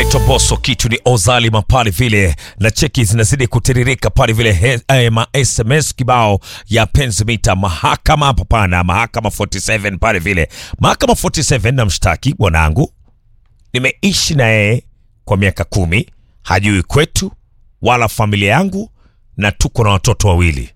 anaitwa Boso, kitu ni Ozalima pale vile, na cheki zinazidi kutiririka pale vile, he- eh, ma SMS kibao ya penzi mita mahakama hapa pana, mahakama 47 pale vile, mahakama 47 na mshtaki bwanangu, nimeishi na yeye kwa miaka kumi, hajui kwetu wala familia yangu, na tuko na watoto wawili.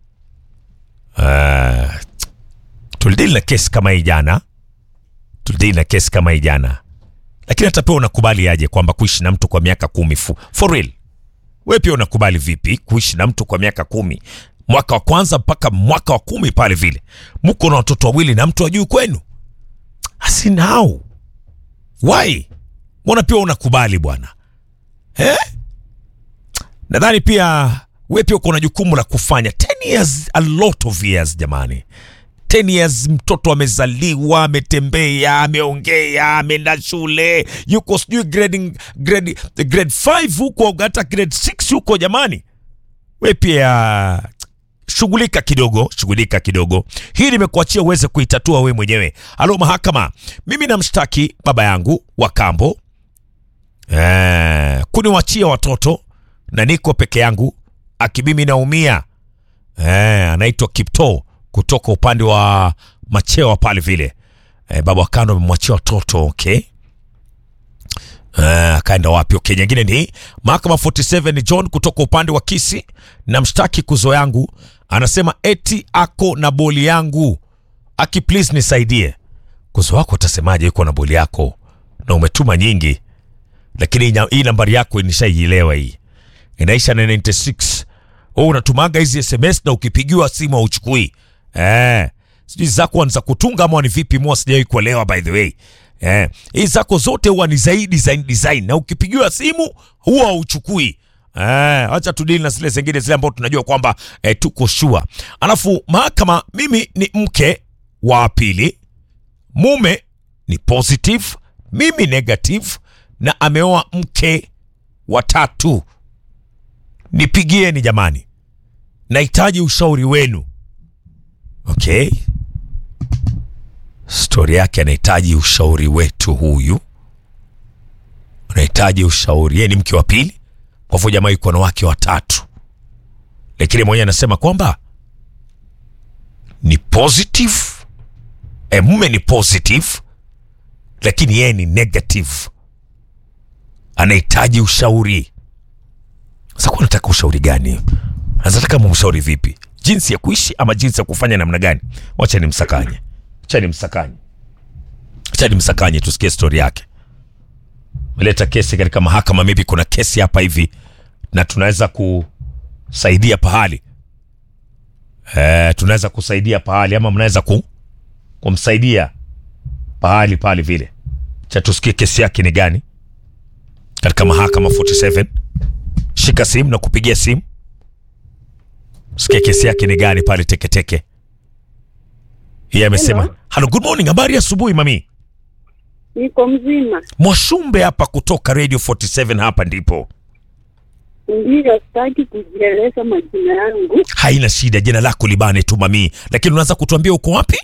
Uh, tulidili na kesi kama hii jana, tulidili na kesi kama hii jana lakini hata pia unakubali aje kwamba kuishi na mtu kwa miaka kumi fu, for real we pia unakubali vipi kuishi na mtu kwa miaka kumi mwaka wa kwanza mpaka mwaka wa kumi pale vile mko na watoto wawili na mtu ajui kwenu asinau why mbona pia unakubali bwana eh? nadhani pia we pia uko na jukumu la kufanya 10 years a lot of years jamani 10 years mtoto amezaliwa ametembea ameongea ameenda shule yuko sijui grade, grade, grade 5 huko hata grade 6 huko jamani we pia shughulika kidogo shughulika kidogo hii nimekuachia uweze kuitatua we mwenyewe halo mahakama mimi namshtaki baba yangu wa kambo eh, kuniwachia watoto na niko peke yangu akimimi naumia eh, anaitwa kipto kutoka upande wa machewa pale vile eh, baba wa kando amemwachia watoto okay Eh, akaenda wapi okay nyingine ni mahakama 47 ni john kutoka upande wa kisi na mshtaki kuzo yangu anasema eti ako na boli yangu aki please nisaidie kuzo wako utasemaje yuko na boli yako na umetuma nyingi lakini nya- hii nambari yako nishaielewa hii inaisha na 96 wewe unatumaga hizi sms na ukipigiwa simu hauchukui eh sijui zako ni za kutunga ama ni vipi mua sijawai kuelewa by the way eh hizi zako zote huwa ni zaidi design design na ukipigiwa simu huwa hauchukui Eh, acha tudili na zile zingine zile ambao tunajua kwamba eh, tuko sure. Alafu mahakama, mimi ni mke wa pili, mume ni positive, mimi negative, na ameoa mke wa tatu. Nipigieni jamani, nahitaji ushauri wenu. Okay, stori yake anahitaji ushauri wetu. Huyu anahitaji ushauri, yeye ni mke wa pili, kwa hivyo jamaa yuko na wake watatu, lakini mwenyewe anasema kwamba ni positive e, mume ni positive, lakini yeye ni negative, anahitaji ushauri. Sasa kwa nataka ushauri gani? Anataka mumshauri vipi? Jinsi ya kuishi ama jinsi ya kufanya namna gani? Wacha nimsakanye, wacha nimsakanye, wacha nimsakanye, tusikie stori yake. Meleta kesi katika mahakama, maybe kuna kesi hapa hivi na tunaweza kusaidia pahali eh, tunaweza kusaidia pahali ama mnaweza ku, kumsaidia pahali pale vile. Cha tusikie kesi yake ni gani katika mahakama 47 shika simu na kupigia simu sikia kesi yake ni gani pale teketeke yeye amesema Hello. halo good morning habari ya asubuhi mami Niko mzima, mwashumbe hapa kutoka radio 47 hapa ndipo ndiyo. Sitaki kujieleza majina yangu. haina shida jina lako libane tu mami lakini unaweza kutuambia uko wapi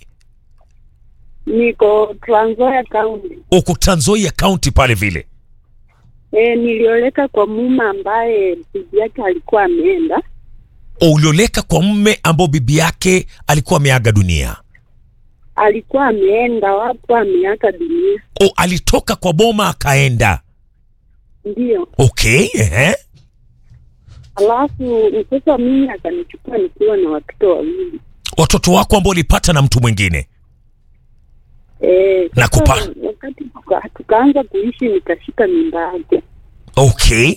Niko Trans Nzoia County. uko Trans Nzoia county pale vile E, nilioleka kwa mume ambaye bibi yake alikuwa ameenda. O, ulioleka kwa mme ambao bibi yake alikuwa ameaga dunia Alikuwa ameenda wapo, ameaga dunia. o, alitoka kwa boma akaenda Ndiyo, okay ehe. alafu sasa mimi akanichukua nikiwa na watoto wawili. watoto wako ambao ulipata na mtu mwingine E, Na sasa kupa- wakati tuka, tukaanza kuishi nikashika mimba yake, okay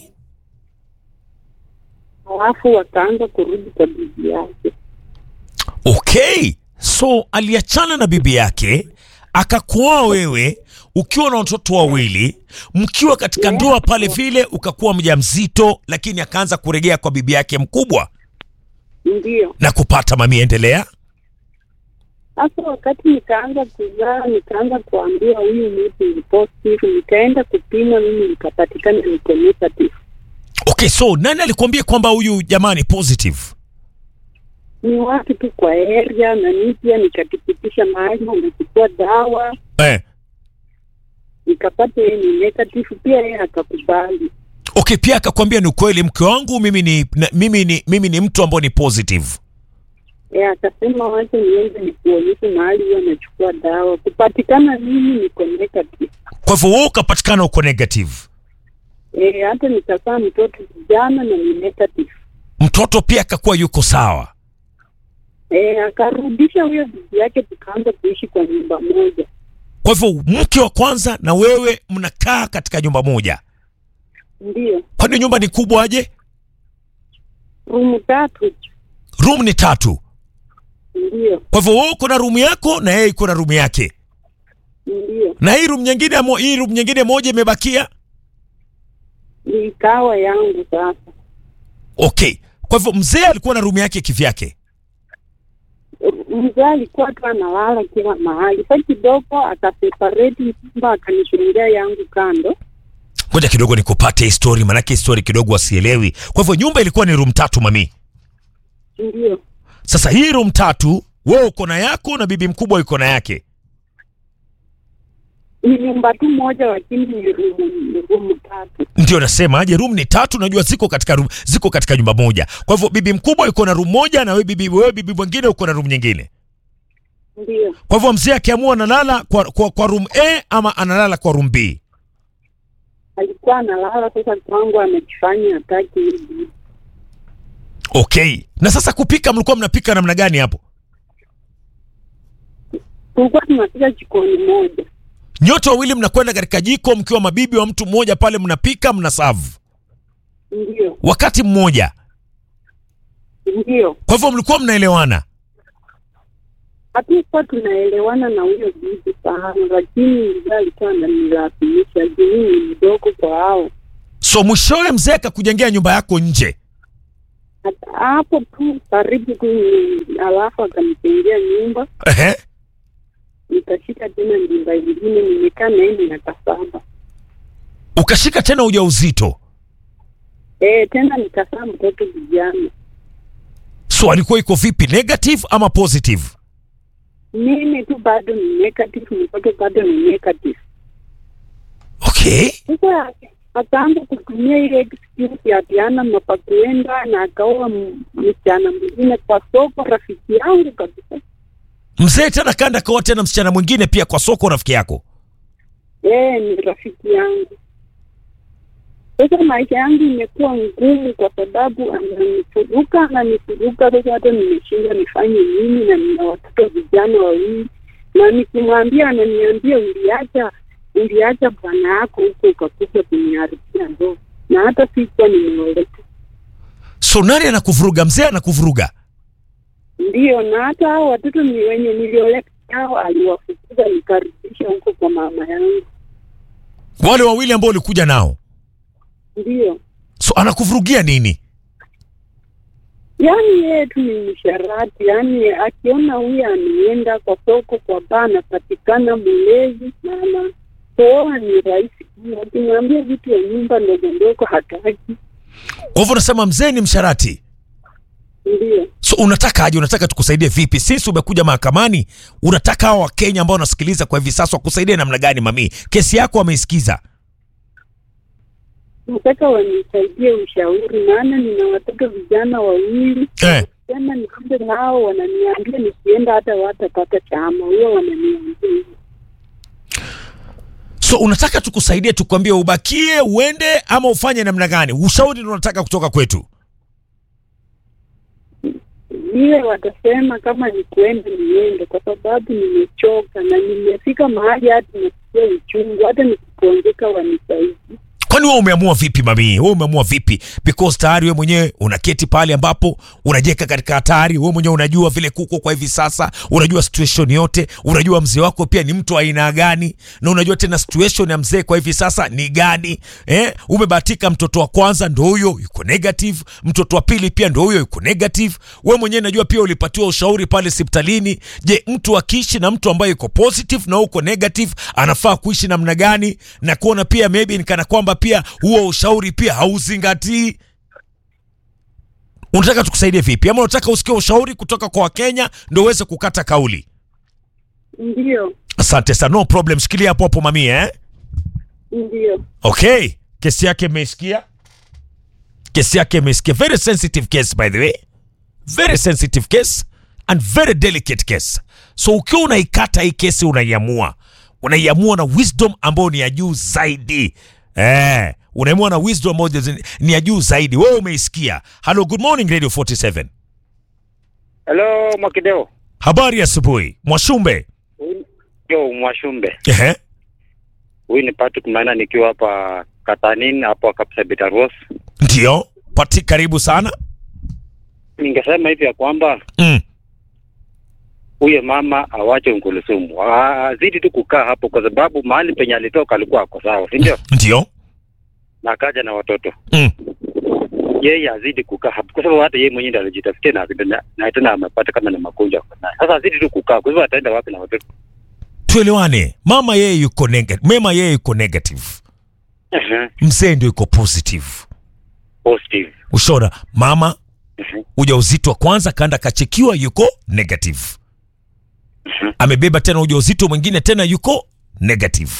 alafu wakaanza kurudi kwa bibi yake. okay so aliachana na bibi yake akakuoa wewe ukiwa na watoto wawili mkiwa katika ndoa pale vile ukakuwa mjamzito lakini akaanza kuregea kwa bibi yake mkubwa Ndiyo. na kupata mami endelea Sasa wakati nikaanza kuzaa, nikaanza kuambiwa huyu mtu ni positive, nikaenda kupima, mimi nikapatikana niko negative. okay so nani alikuambia kwamba huyu jamaa ni positive Ni watu tu kwa area, na mimi pia nikatupitisha mahali, unachukua dawa eh. nikapata yeye ni negative, pia yeye akakubali. Okay, pia akakwambia ni ukweli, mke wangu mimi ni na, mimi ni mimi ni mtu ambao ni positive. E, akasema wacha niende nikuonyeshe mahali huwa anachukua dawa. Kupatikana mimi niko negative. Kwa hivyo wewe ukapatikana uko negative, E, hata nikazaa mtoto kijana na ni negative. mtoto pia akakuwa yuko sawa. E, akarudisha huyo bibi yake, tukaanza kuishi kwa nyumba moja. Kwa hivyo mke wa kwanza na wewe mnakaa katika nyumba moja. Ndio Kwani nyumba ni kubwa aje? rumu tatu. Room ni tatu. Ndio Kwa hivyo wewe uko na room yako na yeye iko na room yake, ndio na hii room nyingine amo, hii room nyingine moja imebakia. ni ikawa yangu sasa. Okay, kwa hivyo mzee alikuwa na room yake kivyake. Mzee alikuwa tu analala kila mahali. Sa kidogo akaseparate nyumba, akanishungia yangu kando. Ngoja kidogo nikupate histori, manake histori kidogo wasielewi. Kwa hivyo nyumba ilikuwa ni room tatu mami. Ndio Sasa hii room tatu wewe uko na yako na bibi mkubwa yuko na yake. ni nyumba tu moja, lakini ni rumu ni rumu tatu. Ndio nasema aje, room ni tatu, najua ziko katika room, ziko katika nyumba moja. Kwa hivyo bibi mkubwa yuko na room moja na wewe bibi wewe bibi mwingine uko na room nyingine. Ndio Kwa hivyo mzee akiamua analala kwa, kwa, kwa room A ama analala kwa room B. alikuwa analala sasa kwangu, amejifanya hataki hivi. Okay. Na sasa kupika, mlikuwa mnapika namna gani hapo? Tulikuwa tunapika jikoni moja. Nyote wawili mnakwenda katika jiko mkiwa mabibi wa mtu mmoja pale, mnapika mna serve Ndio wakati mmoja. ndio, Kwa hivyo mlikuwa mnaelewana. hatukuwa tunaelewana na huyo bibi sana, lakini mzee alikuwa ananilazimisha juu mimi ni mdogo kwa hao. So mwishowe mzee akakujengea nyumba yako nje. Hata hapo tu karibu tu, ni- alafu akanijengea nyumba, Ehe. nikashika tena nyumba ingine, nimekaa na yeye miaka saba. Ukashika tena ujauzito. Eh, tena nikazaa mtoto vijana. So alikuwa iko vipi, negative ama positive? Mimi tu bado ni negative, mtoto bado ni negative. Okay. Sasa akaanza kutumia ile excuse ya Diana mapakuenda na akaoa m- msichana mwingine kwa soko, rafiki yangu kabisa. Mzee tena kanda kaoa tena msichana mwingine pia kwa soko, rafiki yako. Eh, ni rafiki yangu. Sasa maisha yangu imekuwa ngumu kwa sababu ananifuruka ananifuruka. Sasa hata nimeshindwa nifanye nini, na nina watoto vijana wawili, na nikimwambia ananiambia uliacha uliacha bwana yako huko ukakuja kuniharibia ndoa, na hata sikuwa nimeoleka. So nani anakuvuruga? Mzee anakuvuruga. Ndio, na hata hao watoto ni wenye nilioleka nao aliwafukuza nikarudisha huko kwa mama yangu. Wale wawili ambao ulikuja nao. Ndio, So anakuvurugia nini? yaani yeye tu ni msharati, yaani akiona huyu ameenda kwa soko kwa baa, anapatikana mlezi na anapooa ni rahisi. Akimwambia vitu ya nyumba ndogo ndogo hataki. Kwa hivyo unasema mzee ni msharati. Ndio, So unataka aje? Unataka tukusaidie vipi? Sisi umekuja mahakamani, unataka hao Wakenya ambao wanasikiliza kwa hivi sasa wakusaidie namna gani? Mami, kesi yako wameisikiza. nataka wanisaidie ushauri, maana nina watoto vijana wawili Eh. tena niende nao, wananiambia nikienda hata watapata chama, huwa wananiambia hivyo. So unataka tukusaidie, tukwambie ubakie, uende ama ufanye namna gani? Ushauri ndio unataka kutoka kwetu. Ile watasema kama ni kuenda niende, kwa sababu nimechoka na nimefika mahali hata nasikia uchungu, hata nikipongeka wanisaidi. Kwani wewe umeamua vipi mami? Wewe umeamua vipi? Because tayari wewe mwenyewe unaketi pale ambapo unajeka katika hatari. Wewe mwenyewe unajua vile kuko kwa hivi sasa, unajua situation yote, unajua mzee wako pia ni mtu wa aina gani, na unajua tena situation ya mzee kwa hivi sasa ni gani. Eh, umebahatika mtoto wa kwanza ndo huyo yuko negative, mtoto wa pili pia ndo huyo yuko negative. Wewe mwenyewe najua pia ulipatiwa ushauri pale hospitalini. Je, mtu akiishi na mtu ambaye yuko positive na uko negative anafaa kuishi namna gani? Na kuona pia maybe ni kana kwamba pia huo ushauri pia hauzingatii. Unataka tukusaidie vipi, ama unataka usikie ushauri kutoka kwa Wakenya ndio uweze kukata kauli? Ndio, Asante sana, no problem. Shikilia hapo hapo mami, eh? Ndio. Okay, kesi yake imeisikia, kesi yake imeisikia. Very sensitive case by the way, very sensitive case and very delicate case. So ukiwa unaikata hii kesi, unaiamua unaiamua na wisdom ambayo ni ya juu zaidi eh, unaamua na wisdom ambayo ni ya juu zaidi. Wewe umeisikia. Hello, good morning Radio 47. Hello Mwakideo. Habari ya asubuhi Mwashumbe. Yo Mwashumbe. Ehe, Huyu ni Patrick Maina nikiwa hapa Katanin hapo kabisa Betaros. ndio pati, karibu sana. Ningesema hivi ya kwamba Mm. huyo mama awache Nkulusumu. Azidi tu kukaa hapo kwa sababu mahali penye alitoka alikuwa ako sawa, si ndio? Ndio. Na akaja na watoto. Mm. Yeye azidi kukaa hapo kwa sababu hata yeye mwenyewe ndiye alijitafutia na na- na tena amepata kama na magonjwa ako nayo. Sasa azidi tu kukaa kwa hivyo ataenda wapi na watoto? Tuelewane, mama yeye yuko negative, mema yeye yuko negative, Ehe, mzee ndio yuko positive. Positive. Ushona mama Ehe. ujauzito wa kwanza kaenda kachekiwa, yuko negative. Amebeba tena ujauzito mwingine tena yuko negative.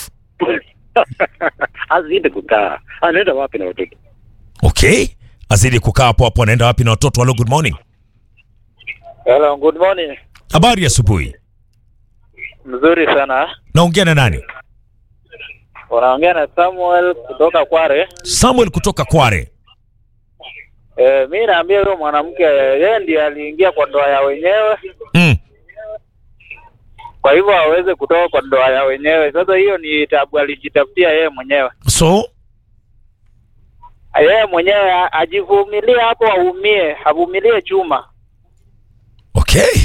azidi kukaa. Anaenda wapi na watoto? Okay, azidi kukaa hapo hapo. Anaenda wapi na watoto? Hello, good morning. Hello, good morning. Habari ya asubuhi. Mzuri sana. Naongea na nani? Unaongea na Samuel kutoka Kware. Samuel kutoka Kware. E, mi naambia huyo mwanamke yeye ndiye aliingia kwa ndoa ya wenyewe, Mm. kwa hivyo aweze kutoka kwa ndoa ya wenyewe. Sasa hiyo ni tabu alijitafutia yeye mwenyewe. So Yeye mwenyewe a- ajivumilie hapo, aumie, avumilie chuma. Okay.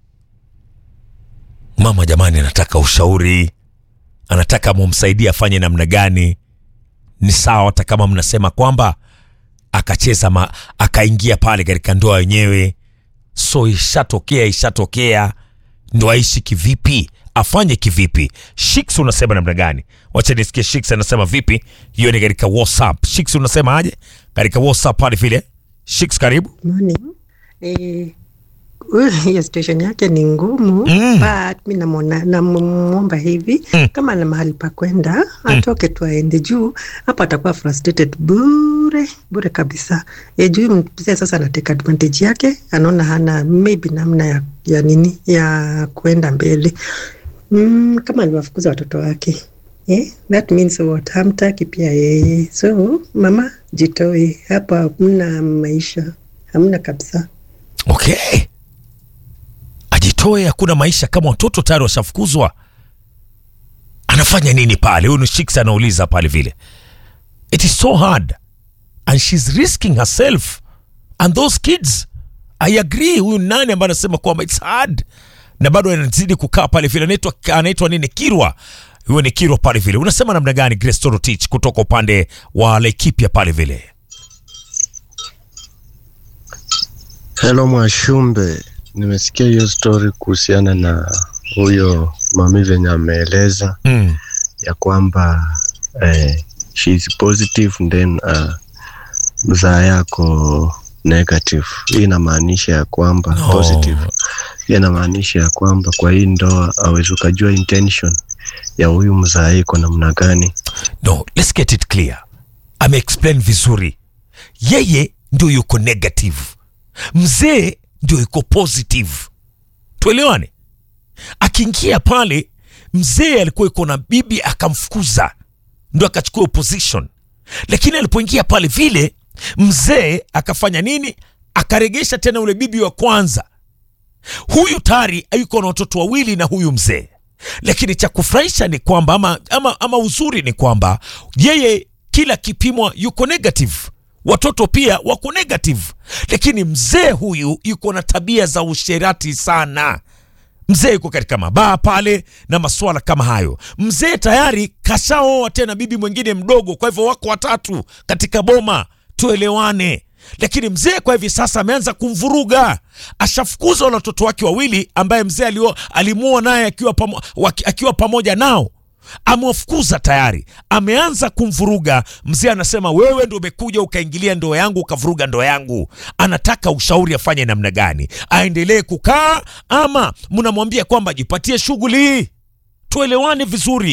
Mama jamani, anataka ushauri, anataka mumsaidie afanye namna gani. Ni sawa hata kama mnasema kwamba akacheza ma, akaingia pale katika ndoa yenyewe, so ishatokea, ishatokea, ndo aishi kivipi? Afanye kivipi? Shiks unasema namna gani? Wacha nisikie Shiks anasema vipi. Hiyo ni katika WhatsApp. Shiks unasema aje katika WhatsApp pale vile? Shiks, karibu. Morning. Eh, huyu- hiyo situation yake ni ngumu Mm. but mi namwona namwomba hivi Mm. kama ana mahali pa kwenda atoke tu aende juu hapo atakuwa frustrated bure bure kabisa e, juu mzee sasa anateka advantage yake anaona hana maybe namna ya, ya nini ya kuenda mbele mm, kama aliwafukuza watoto wake Eh, that means what hamtaki pia yeye so mama jitoe hapa hamna maisha hamna kabisa Okay, ajitoe, hakuna maisha kama watoto tayari washafukuzwa. Anafanya nini pale? Huyu ni Shiks anauliza pale vile. It is so hard and she's risking herself and those kids. I agree. Huyu ni nani ambaye anasema kwamba it's hard na bado anazidi kukaa pale vile. Anaitwa anaitwa nini? Kirwa. Huyo ni Kirwa pale vile. Unasema namna gani, Grace Torotich kutoka upande wa Laikipia pale vile? Hello Mwashumbe, nimesikia hiyo story kuhusiana na huyo mami venye ameeleza Mm. ya kwamba eh, she is positive then uh, mzaa yako negative. Hii inamaanisha ya kwamba No. positive, hii inamaanisha ya kwamba kwa hii ndoa awezi ukajua intention ya huyu mzaa iko namna gani. No, let's get it clear. Ame explain vizuri. Yeye ndio yuko negative, mzee ndio yuko positive. Tuelewane. Akiingia pale, mzee alikuwa yuko na bibi akamfukuza, ndo akachukua opposition. Lakini alipoingia pale vile, mzee akafanya nini? Akaregesha tena ule bibi wa kwanza. Huyu tayari yuko na watoto wawili na huyu mzee lakini cha kufurahisha ni kwamba ama, ama, ama uzuri ni kwamba yeye kila kipimwa yuko negative watoto pia wako negative lakini mzee huyu yuko na tabia za usherati sana mzee yuko katika mabaa pale na masuala kama hayo mzee tayari kashaoa tena bibi mwingine mdogo kwa hivyo wako watatu katika boma tuelewane lakini mzee kwa hivi sasa ameanza kumvuruga ashafukuza wale watoto wake wawili ambaye mzee alio- alimuoa naye akiwa, pamo, waki- akiwa pamoja nao amewafukuza tayari ameanza kumvuruga mzee anasema wewe ndo umekuja ukaingilia ndoa yangu ukavuruga ndoa yangu anataka ushauri afanye namna gani aendelee kukaa ama mnamwambia kwamba jipatie shughuli tuelewane vizuri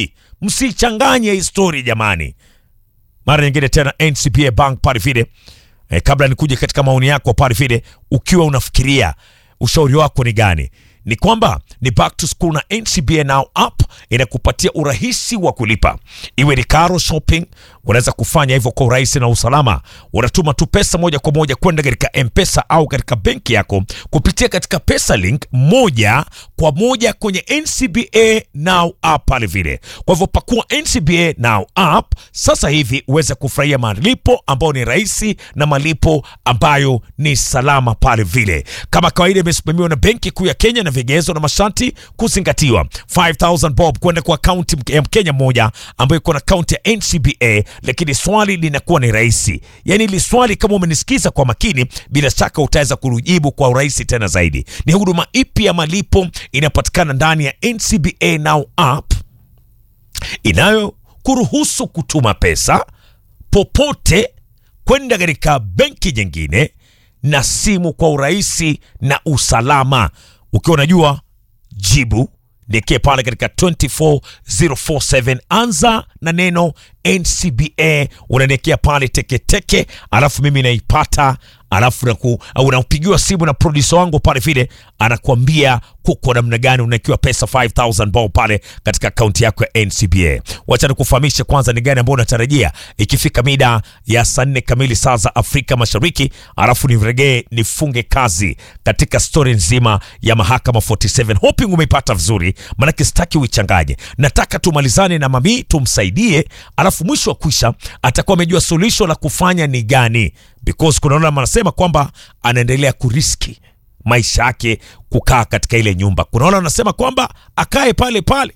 msichanganye hii story jamani. Mara nyingine tena NCBA Bank pale vile eh, kabla nikuje katika maoni yako pale vile, ukiwa unafikiria ushauri wako ni gani? Ni kwamba ni back to school na NCBA Now app inakupatia urahisi wa kulipa, iwe ni karo shopping, unaweza kufanya hivyo kwa urahisi na usalama. Unatuma tu pesa moja kwa moja kwenda katika M-Pesa au katika benki yako kupitia katika pesa link moja kwa moja kwenye NCBA Now app pale vile. Kwa hivyo pakua NCBA Now app sasa hivi uweze kufurahia malipo ambayo ni rahisi na malipo ambayo ni salama pale vile. Kama kawaida, imesimamiwa na Benki Kuu ya Kenya na vigezo na masharti kuzingatiwa. 5000 bob kwenda kwa akaunti ya Mkenya mmoja ambayo iko na akaunti ya NCBA, lakini swali linakuwa ni rahisi. Yani ili swali kama umenisikiza kwa makini, bila shaka utaweza kulijibu kwa urahisi tena zaidi. Ni huduma ipi ya malipo inapatikana ndani ya NCBA Now app inayo kuruhusu kutuma pesa popote kwenda katika benki nyingine na simu kwa urahisi na usalama. Ukiwa unajua jibu, nikie pale katika 24047 anza na neno NCBA, unaniekea pale teketeke, alafu mimi naipata alafu naku- au unapigiwa simu na producer wangu pale vile anakuambia kuko namna gani unaekiwa pesa 5000 bao pale katika akaunti yako ya NCBA. Wacha nikufahamishe kwanza ni gani ambao unatarajia ikifika mida ya saa nne kamili saa za Afrika Mashariki, alafu niregee nifunge kazi katika stori nzima ya mahakama 47. Hoping umeipata vizuri, maanake sitaki uichanganye. Nataka tumalizane na mami tumsaidie, alafu mwisho wa kwisha atakuwa amejua suluhisho la kufanya ni gani because kuna wale wanasema kwamba anaendelea kuriski maisha yake kukaa katika ile nyumba. Kuna wale wanasema kwamba akae pale pale.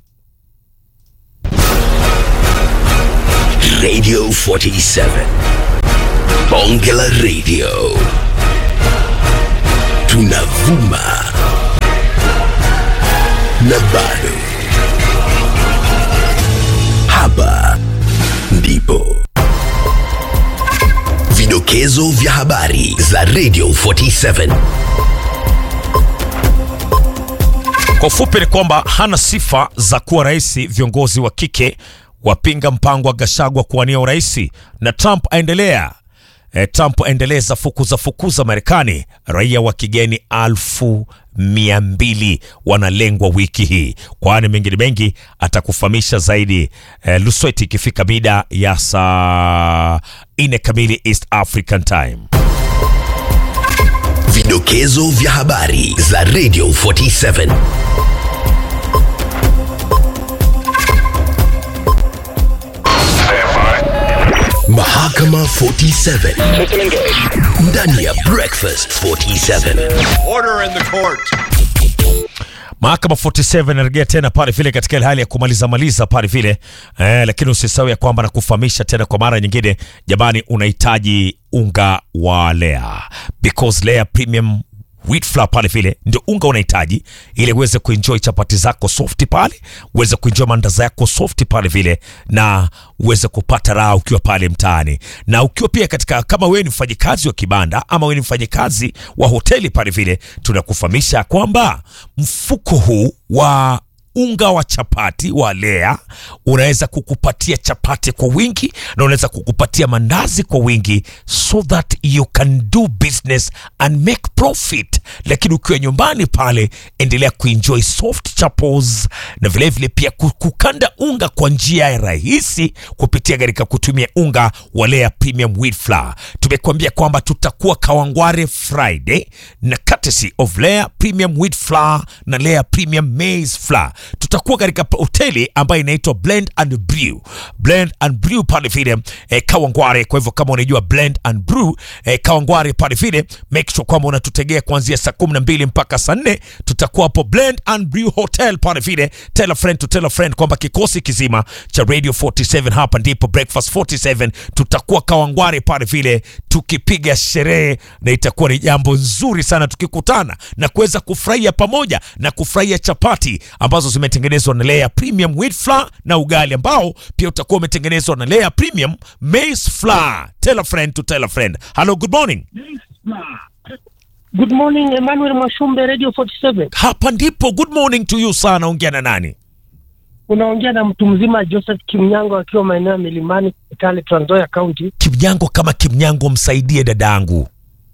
Radio 47. Bonge la Radio. Tunavuma. Na bado. Hapa ndipo. Vidokezo vya habari za Radio 47. Kwa ufupi ni kwamba hana sifa za kuwa rais. Viongozi wa kike wapinga mpango wa Gashagwa kuwania urais, na Trump aendelea e, Trump aendeleza fukuza fukuza Marekani. Raia wa kigeni alfu mia mbili wanalengwa wiki hii, kwani mengine mengi atakufahamisha zaidi e, Lusweti ikifika mida ya saa nne kamili East African Time. Vidokezo vya habari za Radio 47. Mahakama 47 ndani ya Breakfast 47. Mahakama 47 inarejea tena pale vile katika ile hali ya kumaliza maliza pale vile eh, lakini usisahau ya kwamba nakufahamisha tena kwa mara nyingine, jamani, unahitaji unga wa Lea because Lea Premium wheat flour pale vile ndio unga unahitaji ili uweze kuenjoy chapati zako soft pale, uweze kuenjoy mandazi yako soft pale vile, na uweze kupata raha ukiwa pale mtaani, na ukiwa pia katika, kama wewe ni mfanyikazi wa kibanda ama wewe ni mfanyikazi wa hoteli pale vile, tunakufahamisha kwamba mfuko huu wa unga wa chapati wa Lea unaweza kukupatia chapati kwa wingi na unaweza kukupatia mandazi kwa wingi, so that you can do business and make profit. Lakini ukiwa nyumbani pale, endelea kuenjoy soft chapos na vilevile vile pia ku- kukanda unga kwa njia ya rahisi kupitia katika kutumia unga wa Lea Premium Wheat Flour. Tumekuambia kwamba tutakuwa Kawangware Friday na courtesy of Lea Premium Wheat Flour na Lea Premium Maize Flour. Tutakuwa katika hoteli ambayo inaitwa Blend and Brew. Blend and Brew pale vile eh, Kawangware. Kwa hivyo kama unajua Blend and Brew eh, Kawangware pale vile, make sure kwamba unatutegea kuanzia saa kumi na mbili mpaka saa nne. Tutakuwa hapo Blend and Brew Hotel pale vile. Tell a friend to tell a friend kwamba kikosi kizima cha Radio 47 hapa ndipo Breakfast 47 tutakuwa Kawangware pale vile tukipiga sherehe, na itakuwa ni jambo nzuri sana tukikutana na kuweza kufurahia pamoja na kufurahia chapati ambazo zimetengenezwa na Lea Premium Wheat Flour na ugali ambao pia utakuwa umetengenezwa na Lea Premium Maize Flour. Tell a friend to tell a friend. Hello, good morning. Good morning, Emmanuel Mwashumbe, Radio 47. Hapa ndipo good morning to you sana. Ongea na nani? Unaongea na mtu mzima Joseph Kimnyango akiwa maeneo ya Milimani, Kitale, Trans Nzoia County. Kimnyango kama Kimnyango, msaidie dadangu.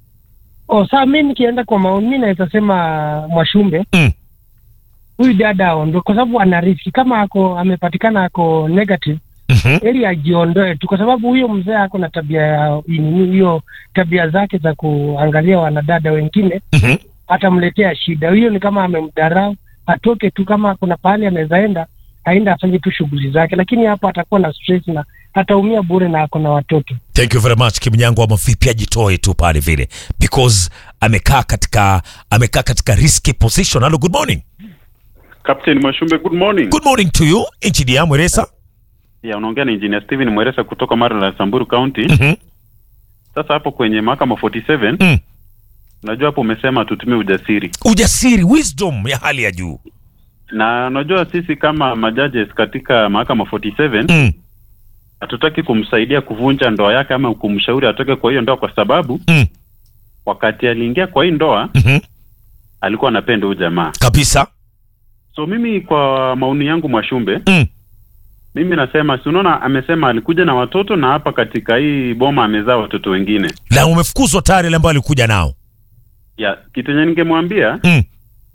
Oh, saa mi nikienda kwa maoni, mi naweza sema Mwashumbe Mm. huyu dada aondoe, kwa sababu ana riski. Kama ako amepatikana ako negative, Mhm. heri ajiondoe tu, kwa sababu huyo mzee ako na tabia ya nini, hiyo tabia zake za kuangalia wanadada wengine Mhm. atamletea shida. Hiyo ni kama amemdharau, atoke tu. Kama kuna pahali anaweza enda, aende afanye tu shughuli zake, lakini hapo atakuwa na stress na ataumia bure, na ako na watoto. Thank you very much Kimnyango, ama vipi ajitoe tu pale vile because amekaa katika amekaa katika risky position. Hello, good morning. Captain Mwashumbe, good morning. Good morning to you Engineer Mweresa. Ya, unaongea na Engineer Steven Mweresa kutoka Mara la Samburu County. Mhm. Sasa hapo kwenye mahakama 47 Mm. unajua hapo umesema tutumie ujasiri, Ujasiri, wisdom ya hali ya juu. na unajua sisi kama majudges katika mahakama 47 Mm. hatutaki kumsaidia kuvunja ndoa yake ama kumshauri atoke kwa hiyo ndoa, kwa sababu Mm. wakati aliingia kwa hii ndoa Mhm. alikuwa anapenda huyu jamaa. Kabisa. So mimi kwa maoni yangu Mwashumbe, Mm. mimi nasema si unaona, amesema alikuja na watoto na hapa katika hii boma amezaa watoto wengine. Na umefukuzwa tayari ile ambayo alikuja nao. Ya kitu yenye ningemwambia Mm.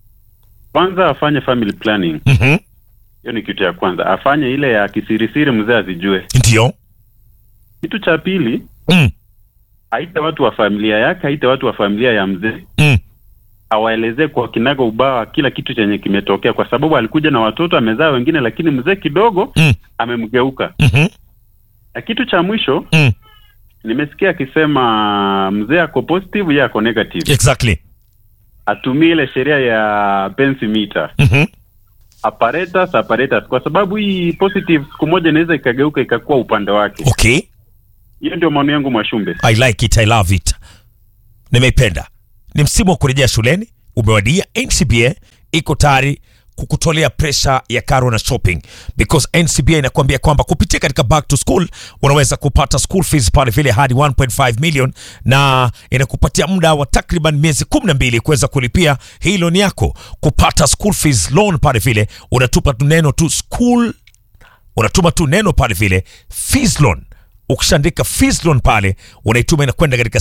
kwanza afanye family planning. Mhm. Hiyo ni kitu ya kwanza, afanye ile ya kisirisiri, mzee azijue. Ndio. Kitu cha pili, Mm. aite watu wa familia yake, aite watu wa familia ya mzee, Mm. awaelezee kwa kinaga ubawa kila kitu chenye kimetokea, kwa sababu alikuja na watoto, amezaa wengine, lakini mzee kidogo Mm. amemgeuka. Mhm. Na kitu cha mwisho, Mm. nimesikia akisema mzee ako positive, yeye ako negative. Exactly. Atumie ile sheria ya pensimeter Mhm. apparatus apparatus, kwa sababu hii positive siku moja inaweza ikageuka ikakuwa upande wake. Okay. Hiyo ndio maoni yangu Mwashumbe. I like it, I love it. Nimeipenda. Ni msimu wa kurejea shuleni, umewadia. NCBA iko tayari kukutolea presha ya karo na shopping because NCBA inakuambia kwamba kupitia katika back to school unaweza kupata school fees pale vile hadi 1.5 million na inakupatia muda wa takriban miezi 12 kuweza kulipia hii loan yako. Kupata school fees loan pale vile unatupa tu neno tu school unatuma tu neno pale vile fees loan ukishaandika fees loan pale unaituma inakwenda katika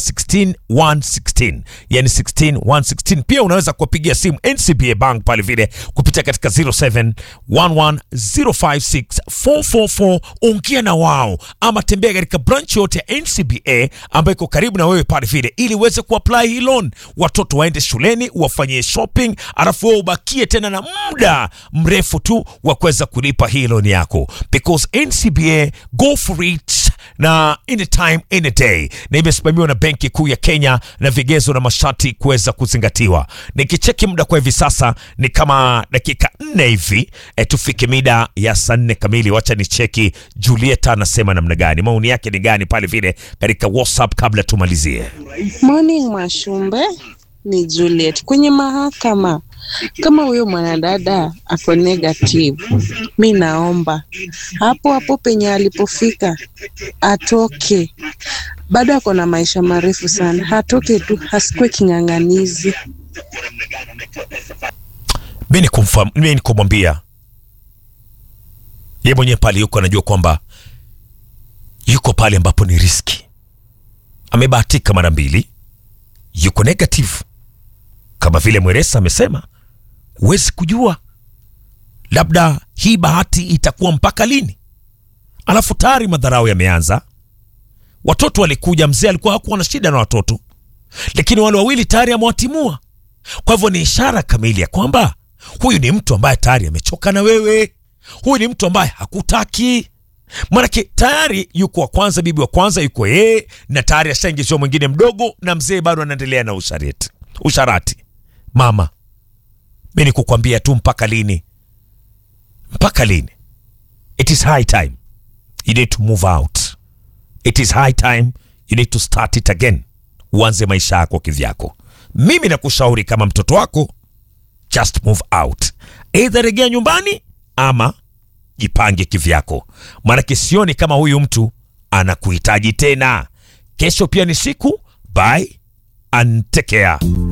16116 yani 16116 pia unaweza kuwapigia simu ncba bank pale vile kupitia katika 0711056444 ongea na wao ama tembea katika branch yote ya ncba ambayo iko karibu na wewe pale vile ili uweze kuapply hii loan watoto waende shuleni wafanyie shopping alafu wewe ubakie tena na muda mrefu tu wa kuweza kulipa hii loan yako because ncba go for it na anytime any day, na imesimamiwa na Benki Kuu ya Kenya na vigezo na masharti kuweza kuzingatiwa. Nikicheki muda kwa hivi sasa ni kama dakika nne hivi e, tufike mida ya saa nne kamili. Wacha ni cheki Julieta anasema namna gani, maoni yake ni gani pale vile katika WhatsApp kabla tumalizie. Morning Mwashumbe, ni Juliet kwenye mahakama. Kama huyo mwanadada ako negative, mi naomba hapo hapo penye alipofika atoke. Bado ako na maisha marefu sana, atoke tu, asikwe king'ang'anizi. mi ni kumfam- mi ni kumwambia ye mwenyewe pale yuko anajua kwamba yuko pale ambapo ni riski amebahatika mara mbili yuko negative kama vile mweresa amesema huwezi kujua labda hii bahati itakuwa mpaka lini alafu tayari madharau yameanza watoto walikuja mzee alikuwa hakuwa na shida na watoto lakini wale wawili tayari amewatimua kwa hivyo ni ishara kamili ya kwamba huyu ni mtu ambaye tayari amechoka na wewe huyu ni mtu ambaye hakutaki manake tayari yuko wa kwanza bibi wa kwanza yuko yeye na tayari ashaingiziwa mwingine mdogo na mzee bado anaendelea na usharati usharati mama mi ni kukwambia tu mpaka lini mpaka lini it is high time you need to move out it is high time you need to start it again uanze maisha yako kivyako mimi nakushauri kama mtoto wako just move out eidha regea nyumbani ama jipange kivyako maanake sioni kama huyu mtu anakuhitaji tena kesho pia ni siku bye and take care